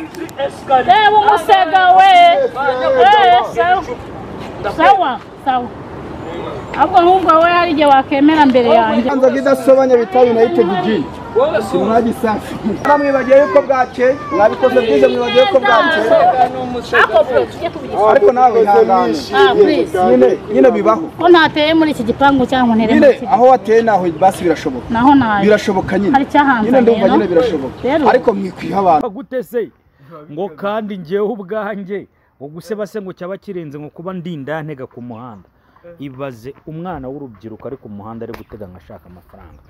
Eh, umusega we. Eh, sawa. Sawa, sawa. Ahubwo nkubwo we hari igihe wakemera mbere yanjye. Kibanza kidasobanya bita United G. Mwagisafi. Mwibageye yuko bwake, mwabikoze bwize mwibageye yuko bwake. Ako please, tujye kubigisha. Ariko nawe ihangane. Ah, please. Nyine nyine bibaho. Ko ntateye muri iki gipangu cyangwa ntere muri Nyine iki. aho wateye naho basi birashoboka. Naho naje. Birashoboka nyine. Hari icyahanganye, Nyine ndumva no? nyine birashoboka. Rero. Ariko mwikwiha abantu. gute se ngo kandi ngewe ubwanjye ngo guseba se ngo cyaba kirenze ngo kuba ndindantega ku muhanda ibaze umwana w'urubyiruko ari ku muhanda ari gutega ngo ashaka amafaranga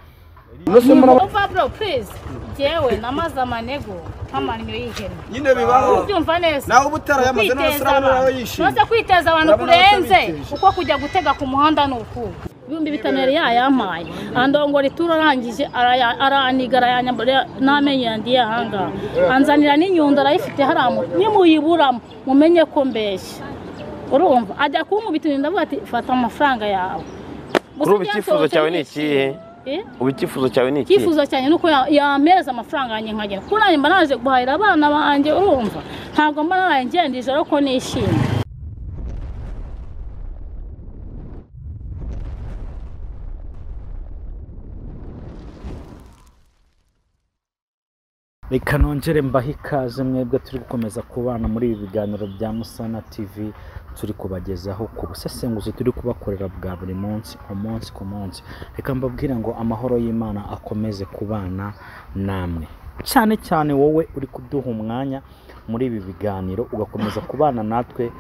Nose muraba Umva bro, please. Jyewe namaze amanego nk'amannyo y'ihene. nyine bibaho. Ubyumva neza. Nawe uba utarayamaze Kwiteza n'abasore abantu. nawe yishimye. Maze kwiteza abantu Urabona kurenze abatabiteje. kuko kujya gutega ku muhanda ni uku ibihumbi bitanu yari yayampaye andongora ituro arangije araya- araniga arayanyambura n'amenyo yandiye ahanga anzanira n'inyundo arayifite haramu nimuyiburamo mumenye ko mbeshya urumva ajya kunkubita inyundo avuga ati fata amafaranga yawe Gusa Kuri ubu icyifuzo byansohokeye cyawe ni ikihe nishimye. Eh? ubu icyifuzo cyawe ni ikihe icyifuzo cyanjye ni uko ya- yampereza amafaranga yanjye nkagenda kuko nanjye mba naje guhahira abana banjye urumva ntabwo mba naraye ngenda ijoro ko nishimye reka nongere mbahe ikaze mwebwe turi gukomeza kubana muri ibi biganiro bya musana tv turi kubagezaho ku busesenguzi turi kubakorera bwa buri munsi umunsi ku munsi reka mbabwire ngo amahoro y'imana akomeze kubana namwe cyane cyane wowe uri kuduha umwanya muri ibi biganiro ugakomeza kubana natwe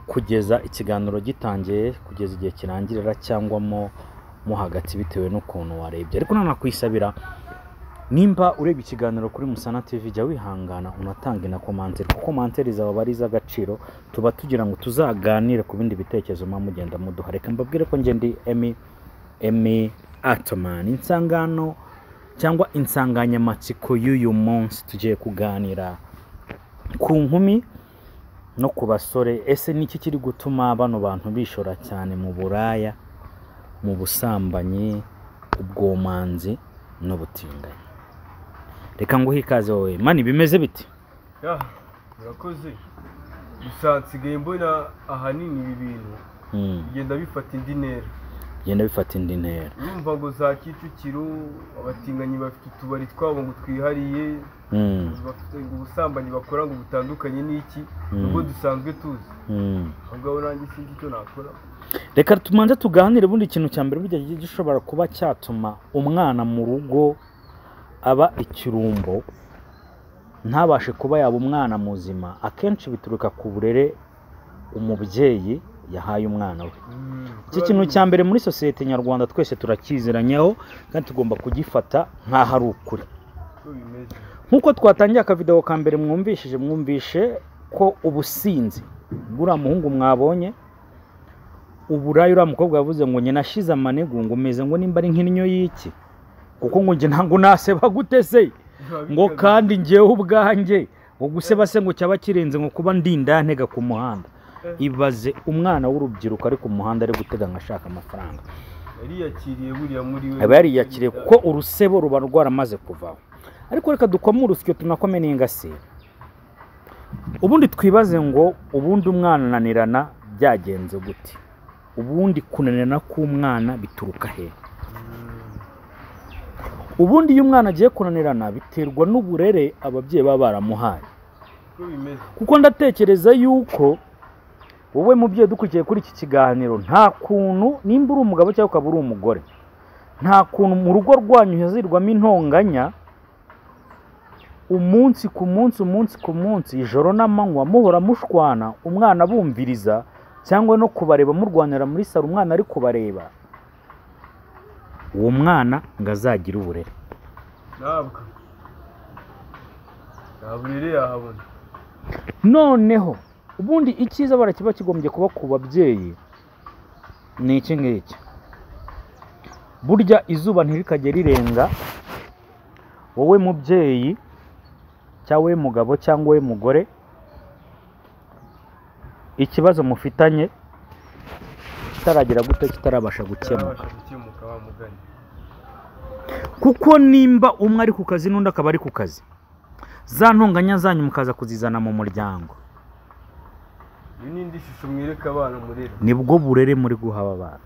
kugeza ikiganiro gitangiye kugeza igihe kirangirira cyangwa mo mo hagati bitewe n'ukuntu warebye ariko nanakwisabira nimba ureba ikiganiro kuri musana tv jya wihangana unatanga inakomantere kuko mantere zaba ari iz'agaciro tuba tugira ngo tuzaganire ku bindi bitekerezo muba mugenda muduha reka mbabwire ko njye ndi emi emi atomani insangano cyangwa insanganyamatsiko y'uyu munsi tugiye kuganira ku nkumi no ku basore ese niki kiri gutuma bano bantu bishora cyane mu buraya mu busambanyi ubwomanzi n'ubutinganyi reka nguhe ikaze wowe mani bimeze bite Ya, murakoze gusa nsigaye mbona ahanini ibi bintu Hmm, bigenda bifata indi ntera genda bifata indi ntera urumva ngo za kicukiro abatinganyi bafite utubari twabo ngo twihariye Hmm, bafite ngo ubusambanyi bakora ngo butandukanye n'iki Mm. ubwo dusanzwe tuzi hmm. aho ngaho nanjye sinzi icyo nakora reka tumanze tuganire ubundi ikintu cya mbere burya gishobora kuba cyatuma umwana mu rugo aba ikirumbo ntabashe kuba yaba umwana muzima akenshi bituruka ku burere umubyeyi yahaye umwana we iki kintu cya mbere muri sosiyete nyarwanda twese turakiziranyaho kandi tugomba kugifata nk'aho ari ukuri uko bimeze nk'uko twatangiye akavidewo ka mbere mwumvishije mwumvishe ko ubusinzi buriya muhungu mwabonye uburayi uriya mukobwa yavuze ngo njye nashize amanegu ngo meze ngo nimba ari nk'indyo y'iki kuko ngo njye ntabwo naseba gute se ngo kandi ngewe ubwanjye ngo guseba se ngo cyaba kirenze ngo kuba ndindantega ku muhanda ibaze umwana w'urubyiruko ari ku muhanda ari gutega ngo ashaka amafaranga yariyakiriye buriya muri we aba yariyakiriye kuko urusebo ruba rwaramaze kuvaho ariko reka dukome urusyo tunakome n'ingasire ubundi twibaze ngo ubundi umwana ananirana byagenze gute ubundi kunanirana k'umwana bituruka he ubundi iyo umwana agiye kunanirana biterwa n'uburere ababyeyi baba baramuhaye uko bimeze kuko ndatekereza yuko wowe mubyeyi dukurikiye kuri iki kiganiro nta kuntu nimba uri umugabo cyangwa ukaba uri umugore nta kuntu mu rugo rwanyu hazirwamo intonganya umunsi ku munsi umunsi ku munsi ijoro n'amanywa muhora mushwana umwana bumviriza cyangwa no kubareba murwanira muri saro umwana ari kubareba uwo mwana ngo azagire uburere ntabwo nta burere yahabona noneho ubundi icyiza bara kiba kigombye kuba ku babyeyi ni iki ngiki burya izuba ntirikajye rirenga wowe mubyeyi cyangwa wowe mugabo cyangwa wowe mugore ikibazo mufitanye kitaragira gute kitarabasha gukemuka yarabasha gukemuka wa mugani kuko nimba umwe ari ku kazi n'undi akaba ari ku kazi za ntunganya zanyu mukaza kuzizana mu muryango iyi ni indi shusho mwereka abana murera nibwo burere muri guha aba bana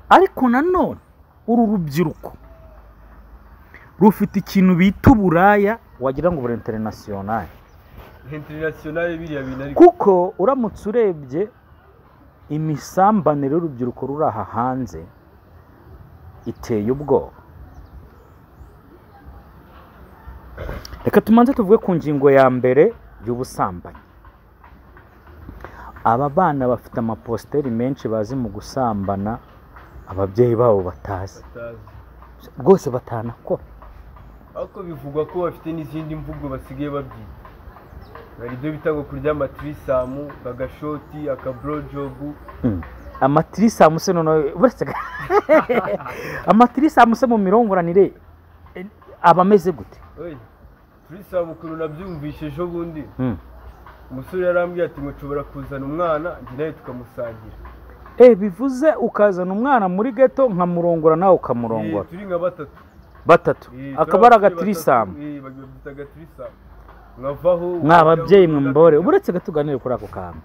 ariko nanone uru rubyiruko rufite ikintu bita uburaya wagira ngo buri interinasiyonari interinasiyonari biriya bintu ariko kuko uramutse urebye imisambanire y'urubyiruko ruri aha hanze iteye ubwoba reka tumanze tuvuge ku ngingo ya mbere y'ubusambanyi aba bana bafite amapositeri menshi bazi mu gusambana ababyeyi babo batazi batazi rwose batanakora ariko bivugwa ko bafite n'izindi mvugo basigaye babyita hari ibyo bita ngo kurya amatirisamu agashoti akaborojobu amatirisamu se noneho uretse ga- amatirisamu se mu mirongoranire eh, aba ameze gute oya turisamu ukuntu nabyumvishe ejo bundi Mm. umusore yarambwiye ati mushobora kuzana umwana njye nawe tukamusangira Eh, bivuze ukazana umwana muri geto nkamurongora nawe ukamurongora Eh, turi nka batatu batatu Eh, akaba turi ari ababyeyi agatirisamu batatu, eh, babyita agatirisamu nkavaho mwa babyeyi mwe mbore uretse ko tuganire kuri ako kantu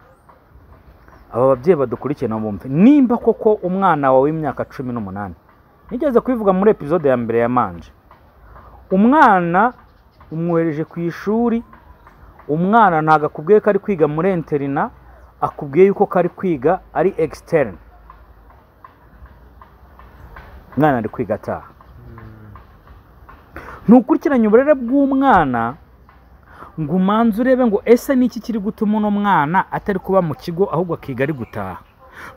aba babyeyi badukurikiye nabo bumve nimba koko umwana wawe w'imyaka cumi n'umunani nigeze kubivuga muri epizode ya mbere ya manje umwana umwohereje ku ishuri umwana ntabwo akubwiye ko ari kwiga muri interina akubwiye yuko kari kwiga ari externe umwana ari kwiga ataha ntukurikiranye uburere bw'umwana ngo umanze urebe ngo ese ni iki kiri gutuma uno mwana atari kuba mu kigo ahubwo akiga ari gutaha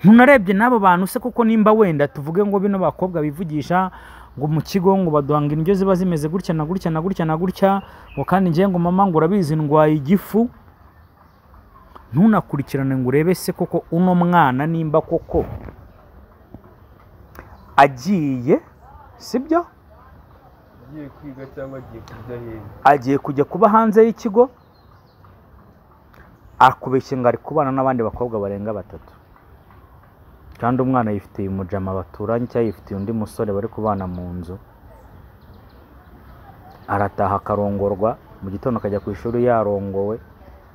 ntunarebye n'abo bantu se kuko nimba wenda tuvuge ngo bino bakobwa bivugisha ngo mu kigo ngo baduhanga indyo ziba zimeze gutya na gutya na gutya na gutya ngo kandi ngewe ngo mama ngo urabizi ndwaye igifu ntunakurikirane ngo urebe se koko uno mwana nimba koko agiye sibyo agiye kwiga cyangwa agiye kurya heza agiye kujya kuba hanze y'ikigo akubeshya ngo ari kubana n'abandi bakobwa barenga batatu kandi umwana yifitiye umujama baturanye cyangwa yifitiye undi musore bari kubana mu nzu arataha akarongorwa mu gitondo akajya ku ishuri yarongowe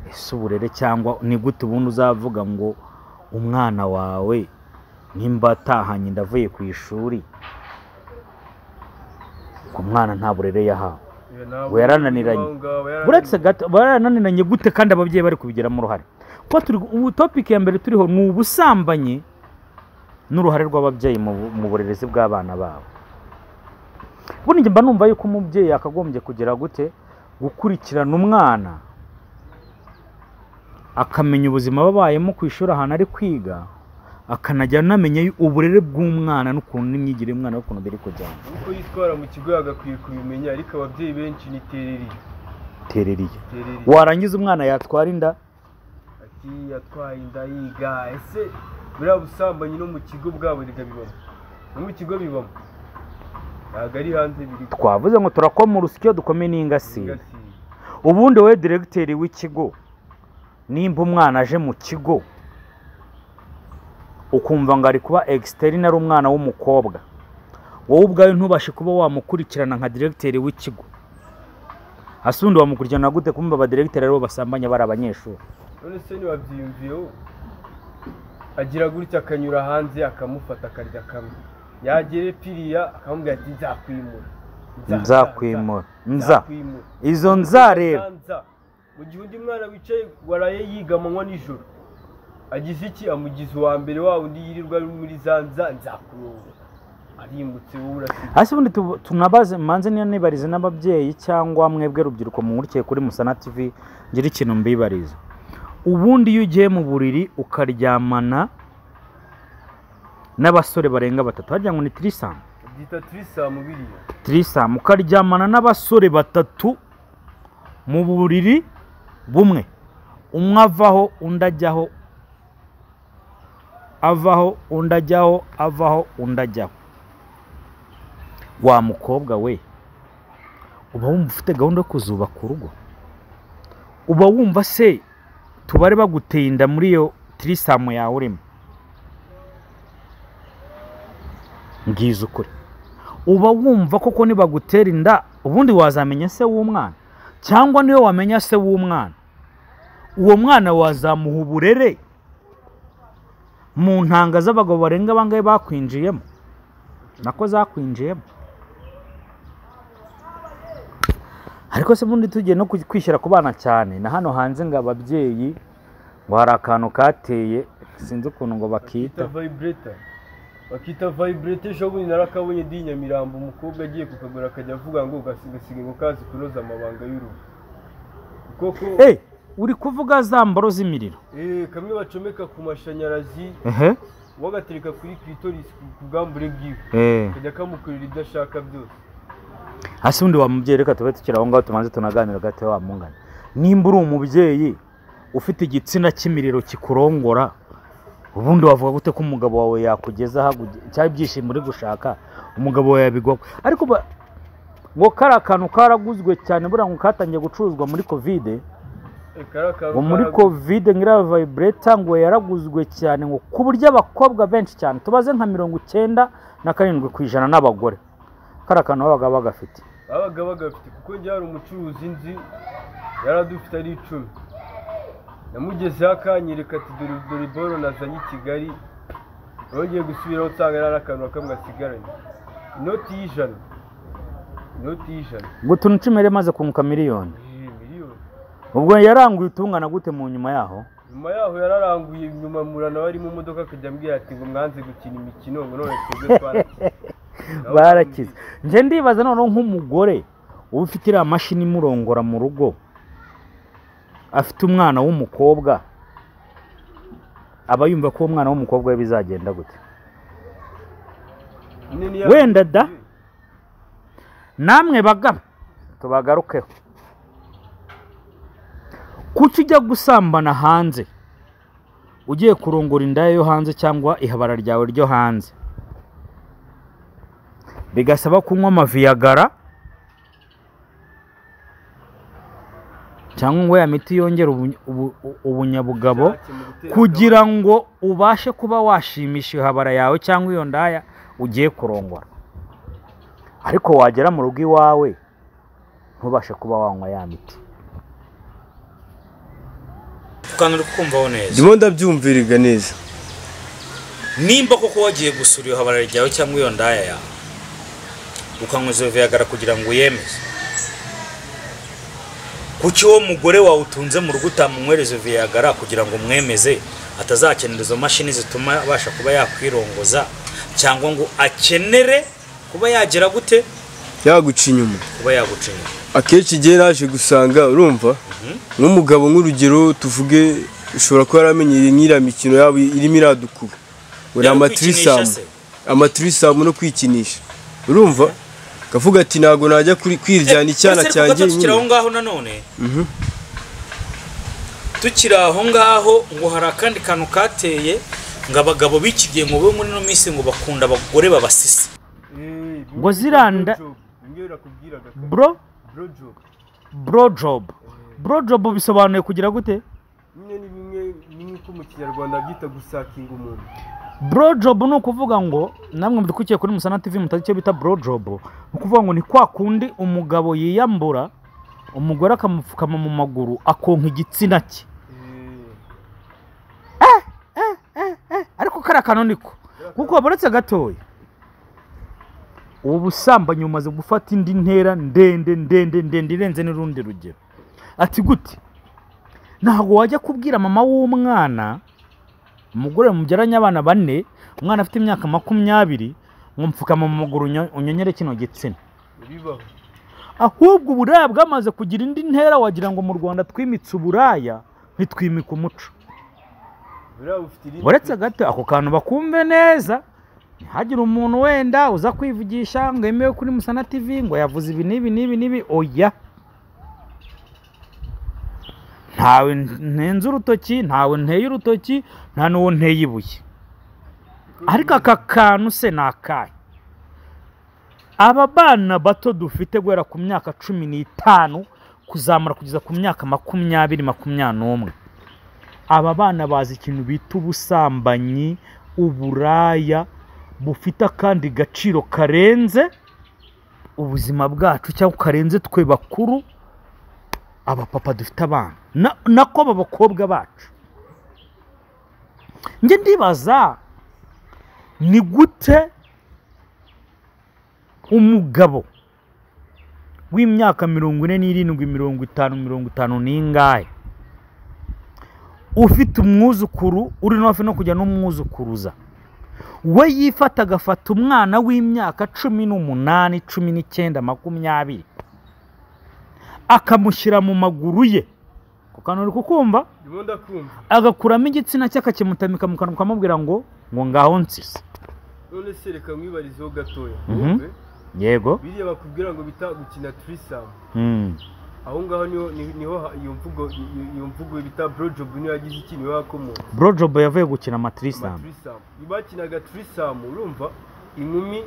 ese uburere cyangwa ni gute ubundi uzavuga ngo umwana wawe nimba atahanye ndavuye ku ishuri ku mwana nta burere yahawe Iyo ntabwo- We yarananiranye. Aho ngaho yarananiranye. uretse gato barananiranye gute kandi ababyeyi bari kubigiramo uruhare kuko turi ubu topiki ya mbere turiho ni ubusambanyi n'uruhare rw'ababyeyi mu bu- mu burezi bw'abana babo buriya njye mba numva yuko umubyeyi yakagombye kugira gute gukurikirana umwana akamenya ubuzima babayemo ku ishuri ahantu ari kwiga akanajya anamenya yu- uburere bw'umwana n'ukuntu n'imyigire y'umwana n'ukuntu biri kujyana uko yitwara mu kigo yagakwiye kubimenya ariko ababyeyi benshi ni tereri tereriye tereri warangiza umwana yatwara inda ati yatwaye inda yiga ese buriya busambanyi no mu kigo bwabo reka bibamo no mu kigo bibamo ntabwo ari hanze biri twavuze ngo turakoma urusyo dukome n'ingasire Gasiye. ubundi wowe diregiteri w'ikigo nimba umwana aje mu kigo ukumva ngo ari kuba egisiteri ari umwana w'umukobwa wowe ubwawe ntubashe kuba wamukurikirana nka diregiteri w'ikigo hasi undi wamukurikirana gute kumva abadiregiteri aribo basambanya bari abanyeshuri none se ntiwabyiyumviyeho agira gutya akanyura hanze akamufata akarya kamwe yagere piriya akamubwira ati nzakwimura Nza- nzakwimura nza nzakwimura izo nza rero Nza. mu gihe undi mwana wicaye waraye yiga amanywa nijoro agize iki amugize uwa mbere wa undi yirirwa ari muri za nza nzakuyoba arimutse wowe urasiga hasi ubundi tu- tunabaze manze niyo nibarize n'ababyeyi cyangwa mwebwe rubyiruko mumurikiye kuri musana tv ngira ikintu mbibariza ubundi iyo ugiye mu buriri ukaryamana n'abasore barenga batatu harya ngo ni tirisamu byita turisamu biriya tirisamu ukaryamana n'abasore batatu mu buriri bumwe umwe avaho undi ajyaho avaho undi ajyaho avaho undi ajyaho wa mukobwa we uba wumva ufite gahunda yo kuzubaka urugo uba wumva se tubare baguteye inda muri iyo tirisamu yawe urimo ngize ukuri uba wumva koko nibagutera inda ubundi wazamenya se w'umwana cyangwa niwe wamenya se w'umwana uwo mwana wazamuha uburere mu ntanga z'abagabo barenga bangahe bakwinjiyemo nako zakwinjiyemo ariko se ubundi tugiye no ku- kwishyira ku bana cyane na hano hanze ngo ababyeyi ngo hari akantu kateye sinzi ukuntu ngo bakita bakita vibrator bakita vibrator ejo bundi narakabonye ndi i nyamirambo umukobwa agiye kukagura akajya avuga ngo gasigasige ngo kazi kunoza amabanga y'urugo koko Eh, uri kuvuga za mboro z'imiriro eh, kamwe bacomeka ku mashanyarazi ehe wagatereka kuri clitoris ku- ku bwambure bwiwe eh kajya kamukorera ibyo ashaka byose hasi undi wa mubyeyi reka tube tukiri aho ngaho tubanze tunaganira gato wa mungana nimba uri umubyeyi ufite igitsina cy'imiriro kikurongora ubundi wavuga gute ko umugabo wawe yakugeza cyangwa ibyishimo uri gushaka umugabo wawe yabigwaho ariko ba- ngo kariya kantu karaguzwe cyane buriya ngo katangiye gucuruzwa muri kovide Eh, kariya kantu ngo muri karagu- kovide ngiriya vayibureta ngo yaraguzwe cyane ngo ku buryo abakobwa benshi cyane tubaze nka mirongo icyenda na karindwi ku ijana n'abagore kariya kantu babaga bagafite babaga bagafite kuko njye hari umucuruzi nzi yari adufite ari icumi namugezeho akanyereka ati dore dore boro nazanye i kigali yongeye gusubiraho usanga yari ari akantu na kamwe asigaranye inoti y'ijana inoti y'ijana ngo utuntu icumi yari imaze kunguka miliyoni Eh, miliyoni ubwo yaranguye utungana gute mu nyuma yaho nyuma yaho yararanguye nyuma murana bari mu modoka akajya ambwira ati ngo mwanze gukina imikino ngo none twebwe twarakize barakize njye ndibaza noneho nk'umugore uba ufite iriya mashini imurongora mu rugo afite umwana w'umukobwa aba yumva ko uwo mwana w'umukobwa we bizagenda gute Nyine Wenda da. namwe bagabo tubagarukeho kuki ujya gusambana hanze ugiye kurongora indaya yo hanze cyangwa ihabara ryawe ryo hanze bigasaba kunywa amaviyagara cyangwa ngo ya miti yongera ubu- ubu- ubunyabugabo Ushake mu gutera kugira ngo ubashe kuba washimisha ihabara yawe cyangwa iyo ndaya ugiye kurongora ariko wagera mu rugo iwawe ntubashe kuba wanywa ya miti kandi uri kumvaho neza ndimo ndabyumviriga neza nimba koko wagiye gusura iyo habara ryawe cyangwa iyo ndaya yawe ukanywa izo viyagara kugira ngo uyemeze kuki uwo mugore wawe utunze mu rugo utamunywera izo viyagara kugira ngo umwemeze atazakenera izo mashini zituma abasha kuba yakwirongoza cyangwa ngo akenere kuba yagira gute yaguca inyuma kuba yaguca inyuma akenshi igihe naje gusanga urumva nk'umugabo nk'urugero tuvuge ushobora kuba yaramenyereye nk'iriya mikino yaba irimo iradukuba uri Yari amatirisamu kwikinisha amatirisamu no kwikinisha urumva akavuga ati ntabwo najya kuri- kwiryana icyana Ese cyanjye ariko tukiri aho nyine ngaho nanone tukiri aho ngaho ngo hari akandi kantu kateye ngo abagabo b'iki gihe ngo be muri ino minsi ngo bakunda abagore babasisa Ngo ziranda- bro brojob brojob bisobanuye kugira gute ni bimwe nk'uko mu kinyarwanda byita gusakinga umuntu brojob ni ukuvuga ngo namwe mbidukukiye kuri musana tv mutazi icyo bita brojob ni ukuvuga ngo ni kwa kundi umugabo yiyambura umugore akamupfukama mu maguru akonka igitsina cye ariko kariya kantu niko kuko buretse gatoya ubu busambanyi bumaze gufata indi ntera ndende ndende ndende irenze n'urundi rugero ati gute ntabwo wajya kubwira mama w'umwana umugore mubyaranye abana bane umwana afite imyaka makumyabiri ngo mpfukama mu maguru unyo- unyonyere kino gitsina bibaho ahubwo uburaya bwamaze kugira indi ntera wagira ngo mu rwanda twimitse uburaya ntitwimike umuco buriya bufite irindi uretse gato ako kantu bakumve neza ntihagire umuntu wenda uza kwivugisha ngo yemewe kuri musana tv ngo yavuze ibi n'ibi n'ibi n'ibi oya ntawe ntenze urutoki ntawe nteye urutoki nta n'uwo nteye ibuye ariko aka kantu se ni akahe aba bana bato dufite guhera ku myaka cumi n'itanu kuzamura kugeza ku myaka makumyabiri makumyabiri n'umwe aba bana bazi ikintu bita ubusambanyi uburaya bufite akandi gaciro karenze ubuzima bwacu cyangwa karenze twe bakuru abapapa dufite abana Na- nako b'abakobwa bacu njye ndibaza ni gute umugabo w'imyaka mirongo ine n'irindwi mirongo itanu mirongo itanu n'ingahe ufite umwuzukuru uri no hafi no kujya n'umwuzukuruza we yifata agafata umwana w'imyaka cumi n'umunani cumi n'icyenda makumyabiri akamushyira mu maguru ye ku kantu uri kukumva ndimo ndakumva agakuramo igitsina cye akakimutamika mu kanwa ukamubwira ngo ngo ngaho nsize none se reka mwibarizeho gatoya Mhm. wumve yego biriya bakubwira ngo bita gukina turisamu Mm. aho ngaho niho ni- niho ha- iyo mvugo iyo iyo mvugo bita borojobu niyo yagize iki niho yakomotse borojobo yavuye gukina amatirisitamu amaturisamu bakinaga turisamu urumva inkumi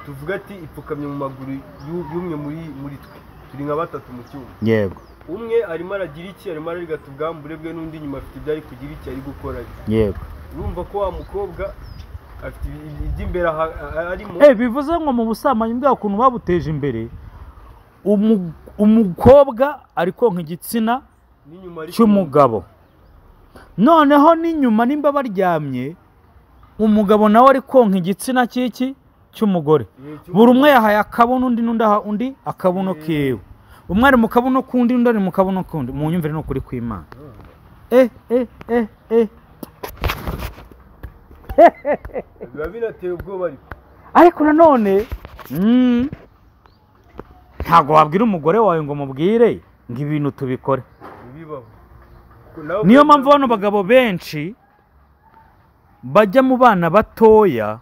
tuvuga ati ipfukamye mu maguru y'u- y'umwe muri muri twe turi nka batatu mu cyumba yego umwe arimo aragira iki arimo ararigata ubwambure bwe n'undi inyuma afite ibyo ari kugira iki ari gukora yego urumva ko wa mukobwa afite ibi- ibi- iby'imbere aha- aha- arimo Eh, bivuze ngo mu busambanyi bwa kuntu babuteje imbere umu- umukobwa ari konka igitsina n'inyuma ari cy'umugabo noneho n'inyuma nimba baryamye umugabo nawe ari konka igitsina cy'iki cy'umugore Eh, cy'umugabo. buri umwe yahaye akabuno undi n'undi aha undi akabuno kiwe umwe ari mu kabuno k'undi undi ari mu kabuno k'undi mu nyumvire ni ukuri kw'imana eh eh eh eh biba binateye ubwoba ariko ariko nanone mm, ntabwo wabwira umugore wawe ngo mubwire ngo ibintu tubikore ntibibaho Ko nawe niyo mpamvu bano bagabo benshi bajya mu bana batoya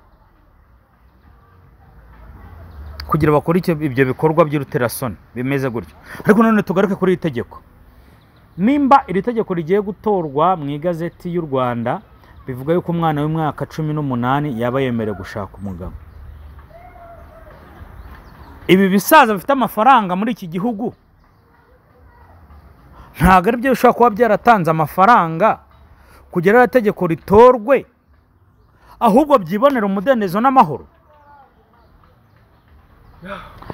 kugira bakore icyo- ibyo bikorwa by'uruterasoni bimeze gutyo ariko nanone tugaruke kuri iri tegeko nimba iri tegeko rigiye gutorwa mu igazeti y'u rwanda bivuga yuko umwana w'imyaka cumi n'umunani yaba yemerewe gushaka umugabo ibi bisaza bifite amafaranga muri iki gihugu ntabwo ari byo bishobora kuba byaratanze amafaranga kugira iriya tegeko ritorwe ahubwo byibonera umudendezo n'amahoro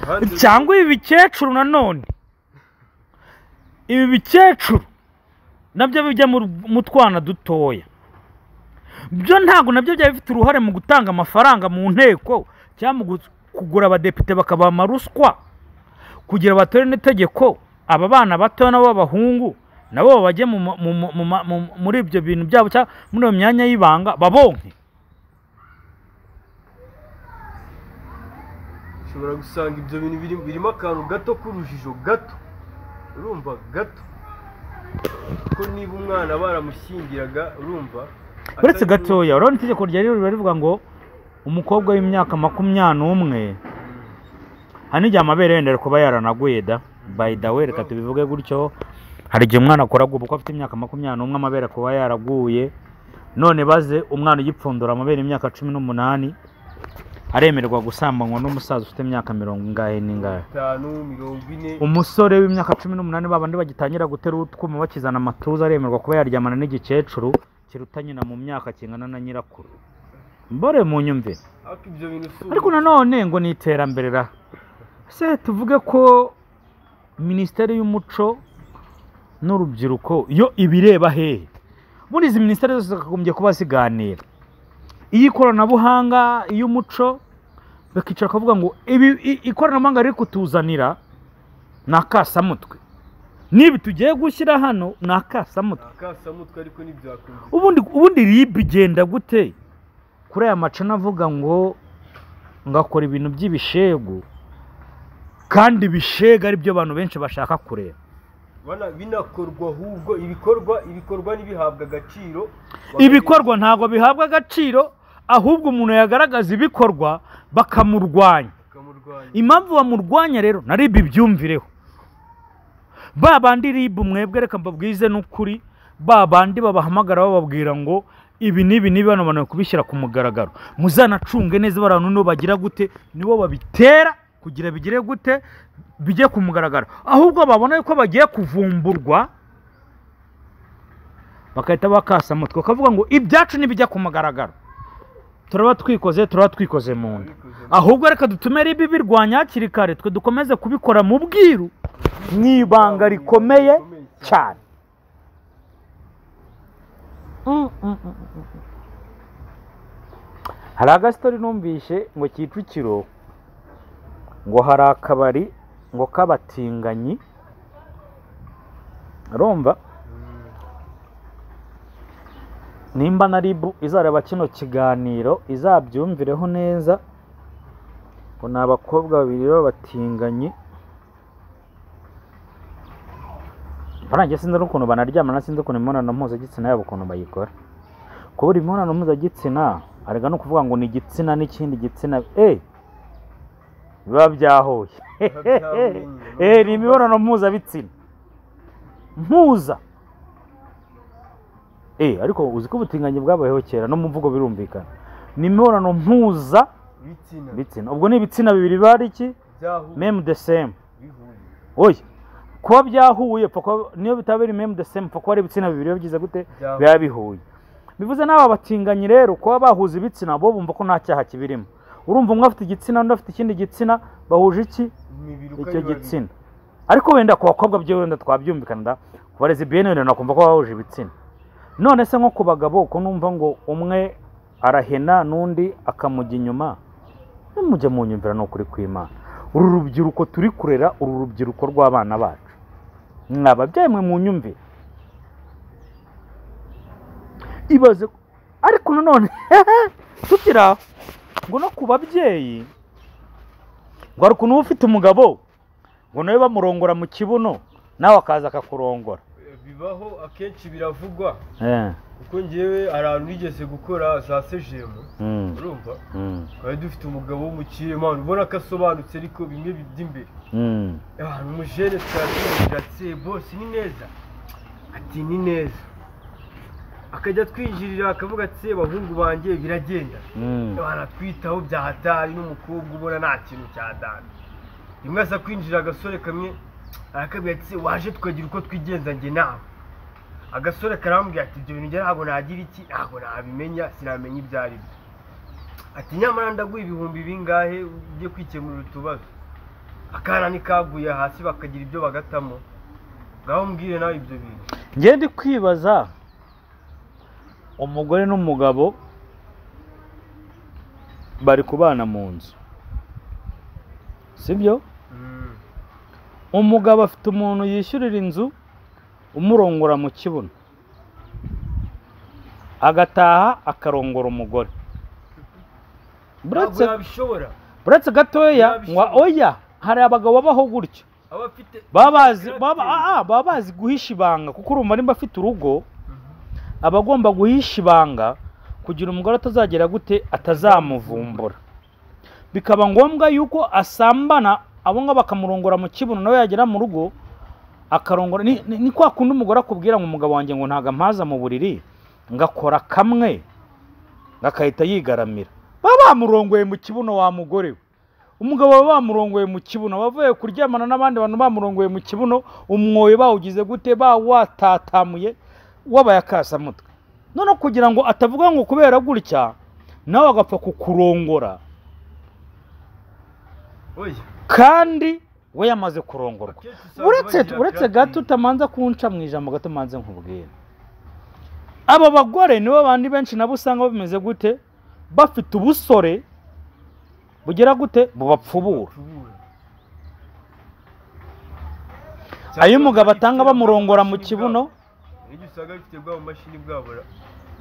hanze- cyangwa ibi bikecuru nanone ibi bikecuru nabyo bijya mu- mu twana dutoya byo ntabwo nabyo byaba bifite uruhare mu gutanga amafaranga mu nteko cyangwa mu gu- kugura abadepite bakabaha amaruswa kugira batore n'itegeko aba bana bato nabo b'abahungu nabo bajye mu ma- mu- mu- mu ma- mu- muri ibyo bintu byabo cyangwa muri iyo myanya y'ibanga babonke ushobora gusanga ibyo bintu biri- birimo akantu gato k'urujijo gato urumva gato ko niba umwana baramushyingiraga urumva uretse atari- gatoya urabona itegeko ryari riba rivuga ngo umukobwa w'imyaka makumyabiri n'umwe hari n'igihe amabere yenda kuba yaranaguye da by the way reka tubivuge gutyo hari igihe umwana akoraguye ubukwe afite imyaka makumyabiri n'umwe amabere kuba yaraguye none baze umwana ugipfundura amabere imyaka cumi n'umunani aremererwa gusambanywa n'umusaza ufite imyaka mirongo ingahe n'ingahe itanu mirongo ine umusore w'imyaka cumi n'umunani babandi bagitangira gutera utwuma bakizana amatuza aremerwa kuba yaryamana n'igikecuru kiruta nyina mu myaka kingana na nyirakuru mbore mu nyumvire ariko ibyo bintu si ariko nanone ngo ni iterambere ra se tuvuge ko minisiteri y'umuco n'urubyiruko yo ibireba hehe muri izi minisiteri zose zakagombye kuba ziganira iy'ikoranabuhanga iy'umuco bakicara bakavuga ngo ibi i- ikoranabuhanga riri kutuzanira ni akasamutwe n'ibi tugiye gushyira hano ni akasamutwe akasamutwe ariko ntibyakunda ubundi ubundi ribu igenda gute kuri aya macana avuga ngo ngakora ibintu by'ibishegu kandi ibishega ari byo abantu benshi bashaka kureba Bana- binakorwa ahubwo ibikorwa ibikorwa ntibihabwe agaciro ibikorwa ntabwo bihabwa agaciro ahubwo umuntu yagaragaza ibikorwa bakamurwanya bakamurwanya impamvu bamurwanya rero na ribu ibyumvireho ba bandi ribu mwebwe reka mbabwize n'ukuri ba bandi babahamagara bababwira ngo ibi n'ibi n'ibi bano bananiwe kubishyira ku mugaragaro muzanacunge neza bariya n'uno bagira gute nibo babitera kugira bigire gute bijye ku mugaragaro ahubwo babona yuko bagiye kuvumburwa bagahita bakasa umutwe bakavuga ngo ibyacu ntibijya ku mugaragaro turaba twikoze turaba twikoze mu nda ahubwo reka dutume ribi birwanya hakiri kare twe dukomeze kubikora mu bwiru ni ibanga rikomeye cyane Mm, mm, mm, mm, mm. hari agasitori numvishe ngo kicukiro ngo hari akabari ngo k'abatinganyi urumva nimba na ribu izareba kino kiganiro izabyumvireho neza ngo ni abakobwa babiri b'abatinganyi Barangiye sinzi n'ukuntu banaryamana sinzi ukuntu imibonano mpuzagitsina yabo ukuntu bayikora kubura imibonano mpuzagitsina arega ni ukuvuga ngo ni igitsina n'ikindi gitsina eh biba byahuye eh ni imibonano mpuzabitsina mpuza eh ariko uzi ko ubutinganyi bwabayeho kera no mu mvugo birumvikana ni imibonano mpuza ibitsina bitsina ubwo ni ibitsina bibiri biba ari iki byahuye meme de same bihuye oya kuba byahuye pfa kuba- niyo bitabera meme de same pfa kuba ari ibitsina bibiri biba byiza gute Byahuye. biba bihuye bivuze n'aba batinganyi rero kuba bahuza ibitsina bo bumva ko nta cyaha kibirimo urumva umwe afite igitsina undi afite ikindi gitsina bahuje iki imibiri uko icyo ari babiri. gitsina ariko wenda ku bakobwa byo wenda twabyumvikana da ku barezi bene wenda nakumva ko bahuje ibitsina none se nko ku bagabo ko numva ngo umwe arahena n'undi akamujya inyuma mujya mu nyumvira ni ukuri kw'imana uru rubyiruko turi kurera uru rubyiruko rw'abana bacu mwa babyeyi mwe mu nyumvire ibaze ariko nanone tukiri aho ngo no ku babyeyi ngo hari ukuntu uba ufite umugabo ngo nawe bamurongora mu kibuno nawe akaza akakurongora bibaho akenshi biravugwa Eh, kuko ngewe hari ahantu nigeze gukora za sejemu mm, urumva mm, twari dufite umugabo w'umukire mpano ubona ko asobanutse ariko bimwe by'imbere mm. ahantu umujene twaratumije ati bose ni neza ati ni neza akajya twinjirira akavuga ati bahungu banjye biragenda Mm. baratwitaho bya hatari n'umukobwa ubona nta kintu cya dana rimwe aza kwinjira agasore kamwe arakabwira ati waje tukagira uko twigenza njye nawe agasore karambwira ati ibyo bintu njye ntabwo nagira iki ntabwo nabimenya sinamenya ibyo ari byo ati nyamara ndaguha ibihumbi bingahe ujye kwikemurira utubazo akana ntikaguye hasi bakagira ibyo bagatamo ngaho mbwire nawe ibyo bintu njye ndi kwibaza umugore n'umugabo bari kubana mu nzu sibyo Mm, umugabo afite umuntu yishyurira inzu umurongora mu kibuno agataha akarongora umugore ntabwo buretse yabishobora buretse gatoya Yabishobora. ngo oya hari abagabo babaho gutyo aba afite baba bazi baba Caractère. ah, ah, baba bazi guhisha ibanga kuko urumva nimba afite urugo Mhm. aba agomba guhisha ibanga kugira umugore atazagera gute atazamuvumbura bikaba ngombwa yuko asambana abo ngabo bakamurongora mu kibuno nawe yagera mu rugo akarongora ni, ni, ni kwa kundi umugore akubwira ngo umugabo wanjye ngo ntago ampaza mu buriri ngakora kamwe ngakahita yigaramira baba bamurongoye mu kibuno wa mugore we umugabo baba bamurongoye mu kibuno bavuye kuryamana n'abandi bantu bamurongoye mu kibuno umwoyo bawugize gute bawatatamuye wabaye akasamutwe none kugira ngo atavuga ngo kubera gutya nawe agapfa kukurongora oya kandi we yamaze kurongorwa akenshi usanga uretse bagira uretse caractère. gato utamanza kunca mu ijambo gato umanze nkubwira aba bagore nibo bandi benshi nabo usanga bameze gute bafite ubusore bugera gute bubapfubura ayo umugabo atanga bamurongora mu kibuno Iyo usanga bifite bwa bumashini bwabo ra-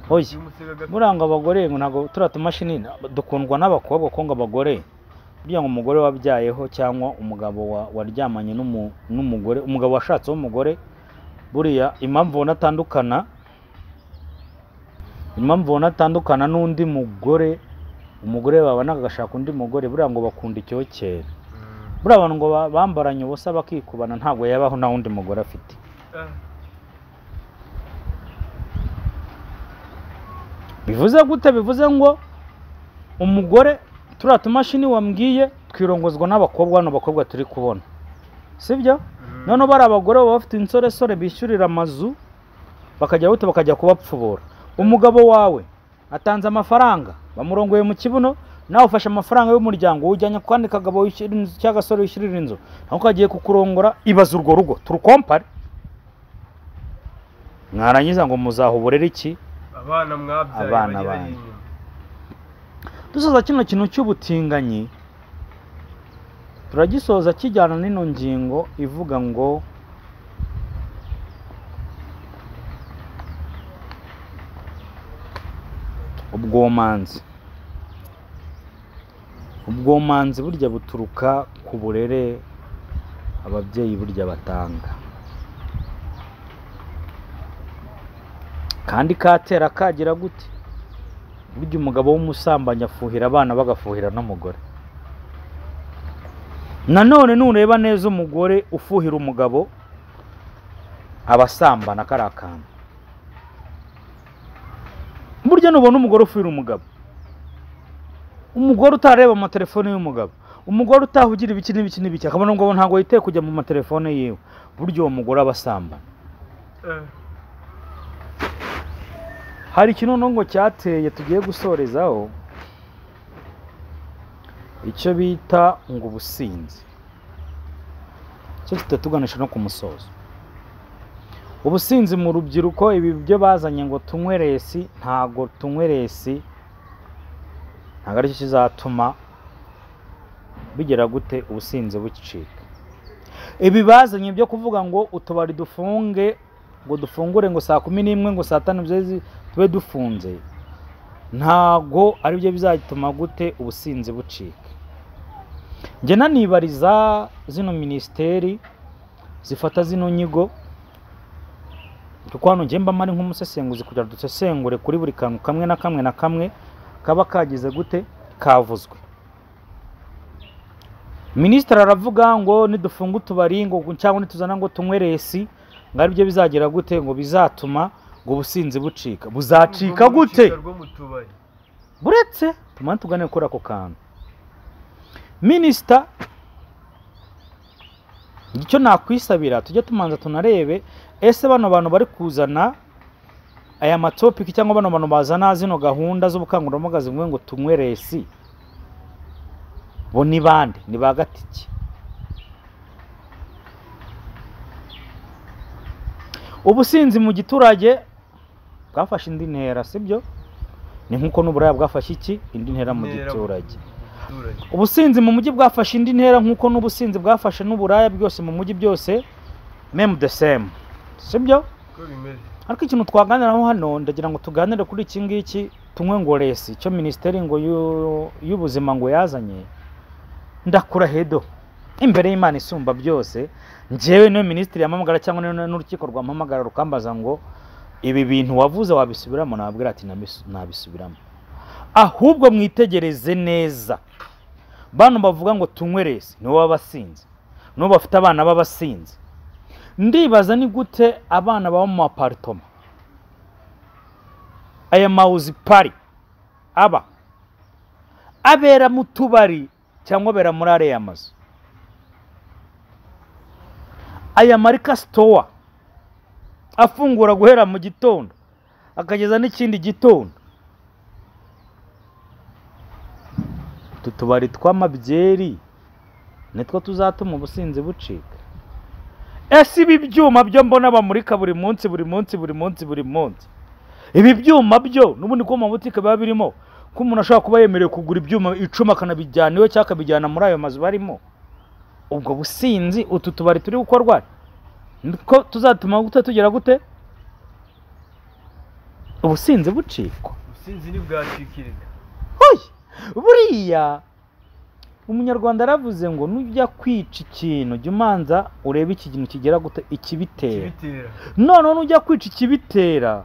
oya iyo umusega gato- buriya ngo abagore ngo ntabwo turiya tumashini dukundwa n'abakobwa ko ngo abagore buriya ngo umugore wabyayeho cyangwa umugabo wa- waryamanye n'umu- n'umugore umugabo washatseho umugore buriya impamvu ubona atandukana impamvu ubona atandukana n'undi mugore umugore babona agashaka undi mugore buriya ngo bakunda icyokere Mm. buriya abantu ngo ba- bambaranye ubusa bakikubana ntabwo yabaho nta wundi mugore afite Ah, bivuze gute bivuze ngo umugore turiya tumashini wambwiye twirongozwa n'abakobwa hano bakobwa turi kubona sibyo mm. noneho bari abagore baba bafite insoresore bishyurira amazu bakajya buto bakajya kubapfubura umugabo wawe atanze amafaranga bamurongoye mu kibuno nawe ufashe amafaranga y'umuryango ujyanye ku kandi kagabo wishyurira inzu cyangwa agasore wishyurira inzu nawe kagiye kukurongora ibaza urwo rugo turukompare mwarangiza ngo muzahuburere iki abana mwabyaye Abana bagera banyu. inyuma. dusoza kino kintu cy'ubutinganyi turagisoza kijyana n'ino ngingo ivuga ngo ubwomanzi ubwomanzi burya buturuka ku burere ababyeyi burya batanga kandi katera kagira gute burya umugabo w'umusambanyi afuhira abana bagafuhira n'umugore nanone nureba neza umugore ufuhira umugabo abasambana kari akantu burya nubona umugore ufuhira umugabo umugore utareba amatelefone y'umugabo umugore utahugira ibiki n'ibiki n'ibiki akabona umugabo ntabwo yiteye kujya mu matelefone yiwe burya uwo mugore aba asambana Eh, hari ikinonongo cyateye tugiye gusorezaho icyo bita ngo ubusinzi cyo kitatuganisha no ku musozo ubusinzi mu rubyiruko ibi byo bazanye ngo tunywe resi ntabwo tunywe resi ntabwo aricyo kizatuma bigera gute ubusinzi bucika ibi bazanye byo kuvuga ngo utubari dufunge ngo dufungure ngo saa kumi n'imwe ngo saa tanu zeze tube dufunze ntabwo ari byo bizatuma gute ubusinzi bucika njye nanibariza zino minisiteri zifata zino nyigo kuko hano njye mba mari nk'umusesenguzi kugira ngo dusesengure kuri buri kantu kamwe na kamwe na kamwe kaba kagize gute kavuzwe minisitiri aravuga ngo nidufunga utubari ngo cyangwa nituzana ngo tunywe resi ngo aribyo bizagira gute ngo bizatuma ngo ubusinzi bucika buzacika urwo gute rucika rwo mu tubari. buretse tumane tugane kuri ako kantu minisita icyo nakwisabira tujye tumanza tunarebe ese bano bantu bari kuzana aya matopiki cyangwa bano bantu bazana zino gahunda z'ubukangurambaga zivuga ngo tunywe resi bo ni bande ni ba gatiki ubusinzi mu giturage bwafashe indi ntera sibyo ni nk'uko n'uburaya bwafashe iki indi ntera mu Intera mu giturage giturage. ubusinzi mu mujyi bwafashe indi ntera nk'uko n'ubusinzi bwafashe n'uburaya byose mu mujyi byose memu de semu sibyo Uko bimeze. ariko ikintu twaganiraho hano ndagira ngo tuganire kuri iki ngiki tunywe ngo resi icyo minisiteri ngo y'u- y'ubuzima ngo yazanye ndakurahedo imbere y'imana isumba byose njyewe niyo minisitiri yampamagara cyangwa niyo n'urukiko rwampamagara rukambaza ngo ibi bintu wavuze wabisubiramo nababwira ati "Nabisu- nabisubiramo ahubwo mwitegereze neza bano bavuga ngo tunywe resi nibo baba basinze nibo bafite abana b'abasinzi ndibaza ni gute abana baba mu maparitoma aya mawuzi pari aba abera mu tubari cyangwa abera muri ariya mazu aya marika sitowa afungura guhera mu gitondo akageza n'ikindi gitondo utu tubari tw'amabyeri nitwo tuzatuma ubusinzi bucika ese ibi byuma byo mbona bamurika buri munsi buri munsi buri munsi buri munsi ibi byuma byo n'ubundi ko mu mabutike biba birimo ko umuntu ashobora kuba yemerewe kugura ibyuma icumi akanabijyana iwe cyangwa akabijyana muri ayo mazu barimo ubwo businzi utu tubari turi gukorwa niko tuzatuma gute tugera gute ubusinzi bucikwa ubusinzi ntibwacikirika Hoyi! buriya umunyarwanda yaravuze ngo nujya kwica ikintu jya umanza urebe iki kintu kigera gute ikibitera kibitera noneho nujya kwica ikibitera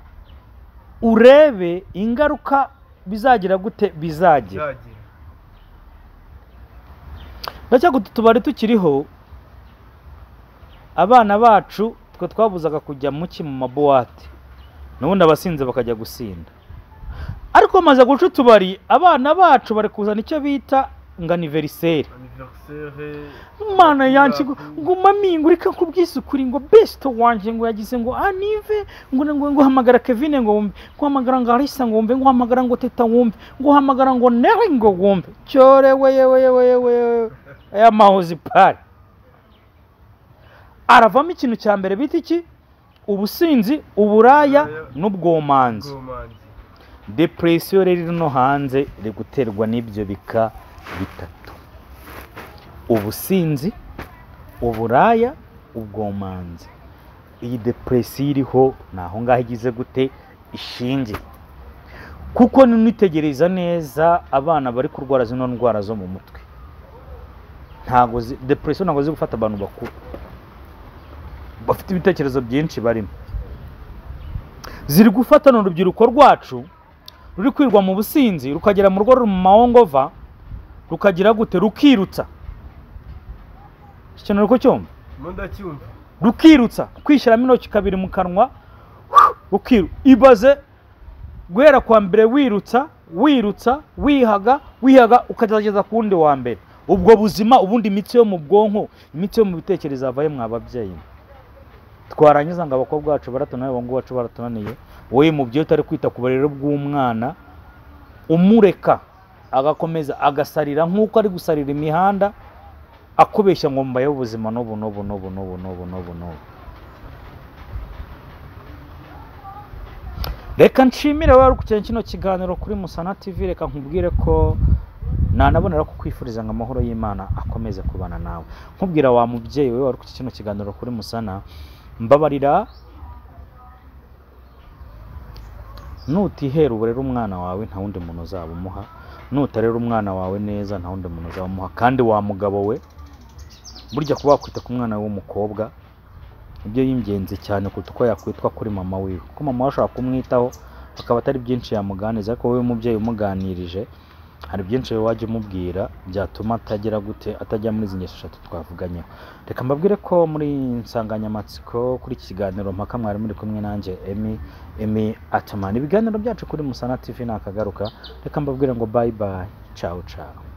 urebe ingaruka bizagira gute bizagira byagira ndacyaga utu tubari tukiriho abana bacu twe twabuzaga kujya muki mu mabuwate n'ubundi abasinze bakajya gusinda ariko bamaze guca utubari abana bacu bari kuzana icyo bita nganiveriseri aniveriseri mana yanjye ngo nguma mingo reka nkubwisukure ngo besito wanjye ngo yagize ngo anive ngo ngo ngo hamagara kevine ngo wumve ngo hamagara ngo arisa ngo wumve ngo hamagara ngo teta wumve ngo hamagara ngo neri ngo wumve cyore weye weye weye weye aya mahozi pari aravamo ikintu cya mbere bita iki ubusinzi uburaya n'ubwomanzi gomanzi depresiyo rero iri no hanze iri guterwa n'ibyo bika bitatu ubusinzi uburaya ubwomanzi iyi depresiyo iriho ni aho ngaho igize gute ishingiye kuko nunitegereza neza abana bari kurwara zino ndwara zo mu mutwe ntago zi- depresiyo ntabwo ziri gufata abantu bakuru bafite ibitekerezo byinshi barimo ziri gufatana urubyiruko rwacu ruri kwirwa mu businzi rukagera mu rugo ruri mu mahongova rukagira gute rukirutsa ikintu ko cyumva mu ndacyumva rukirutsa kwishyiramo intoki kabiri mu kanwa rukiru ibaze guhera kwa mbere wirutsa wirutsa wihaga wihaga ukageza ku wundi wa mbere ubwo buzima ubundi imitsi yo mu bwonko imitsi yo mu bitekerezo yavaye mwa babyeyi twarangiza ngo abakobwa bacu baratona abahungu bacu baratunaniye wowe mubyeyi utari kwita ku burere bw'umwana umureka agakomeza agasarira nk'uko ari gusarira imihanda akubeshya ngo mbayeho ubuzima n'ubu n'ubu n'ubu n'ubu n'ubu n'ubu n'ubu reka nshimire wari kugera kino kiganiro kuri musana tv reka nkubwire ko nanabonera kukwifuriza ngo amahoro y'imana akomeze kubana nawe nkubwira wa mubyeyi we wari kugera kino kiganiro kuri musana mbabarira nutihera uburere umwana wawe nta wundi muntu uzaba umuha nutarera umwana wawe neza nta wundi muntu uzaba umuha kandi wa mugabo we burya kuba wakwita ku mwana w'umukobwa nibyo y'ingenzi cyane kuruta uko yakwitwa kuri mama wiwe kuko mama we ashobora kumwitaho akaba atari byinshi yamuganiza ariko wowe umubyeyi umuganirije hari byinshi wowe wajya umubwira byatuma atagira gute atajya muri izi ngeso eshatu twavuganyeho reka mbabwire ko muri iyi nsanganyamatsiko kuri iki kiganiro mpaka mwari muri kumwe nanjye emi emi atamani ibiganiro byacu kuri musana tv nakagaruka reka mbabwire ngo bayi bayi cawu cawu